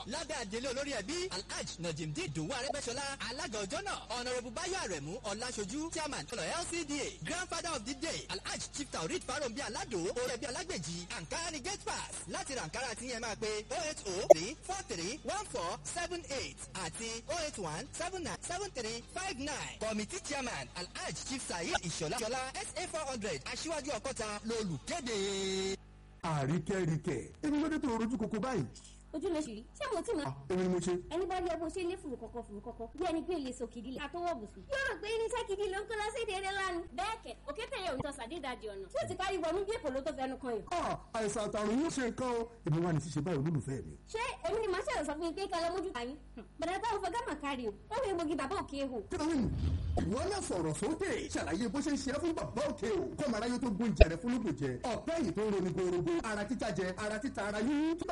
lábẹ́ àdélé olórí ẹbí alhaj najimdi dùwú arẹ́gbẹ́sọlá alága ọjọ́ náà ọ̀nàrẹ́bù báyọ̀ àrẹ̀mú ọ̀làṣojú chairman ọ̀nà lcda grandfather of the day alhaj chief taurid farombi alado orí ẹbí alágbèjì ankara ni gate pass láti ra ankara tí yẹn máa pe oh eight oh three four three one four seven eight àti oh eight one seven nine seven three five nine committee chairman alhaj chief saheed ìṣọ̀lá ìṣọ̀lá sa four hundred aṣíwájú ọkọta lolùkéde. àríkẹ́ríkẹ́ èmi ló dé tó rojú koko báyìí. ojú lè ṣì ṣé mo tí ma. èmi ni mo ṣe. ẹni bá rí ẹ bó ṣe lé fùrù kọ̀kọ̀ fùrù kọ̀kọ̀ bí ẹni pé lè so kìdí lẹ̀ àtọwọ́ bùsùn. yóò rò pé irinṣẹ́ kìdí ló ń kó lọ sí èdè eré lánàá. bẹ́ẹ̀ kẹ̀ òkè tẹ̀yẹ òun tọ́sà dídàdì ọ̀nà tí ó ti kárí wọnú bí èpò ló tó fẹnu kan yìí. ọ àìsàn àtàrùn yóò ṣe nǹkan o èmi wà ní ṣíṣe báyìí olólùfẹ́ mi. ṣé èmi ni màá ṣẹ̀rọ̀ sọ fún yín pé kẹlẹ́ mójú tàyín. bẹ̀rẹ̀ táwọn fọ gámà kárí o ó rí egbògi bàbá òkè ehò. kíláwìn ìwọ náà sọ̀rọ̀ sókè ṣàlàyé bó ṣe ń ṣe é fún bàbá òkè o kọ́mọ aráyé tó gbóúnjẹ rẹ fún lóògùn jẹ ọ̀pẹ́ yìí tó ń roni gorogo ara títa jẹ ara títa ara yíyún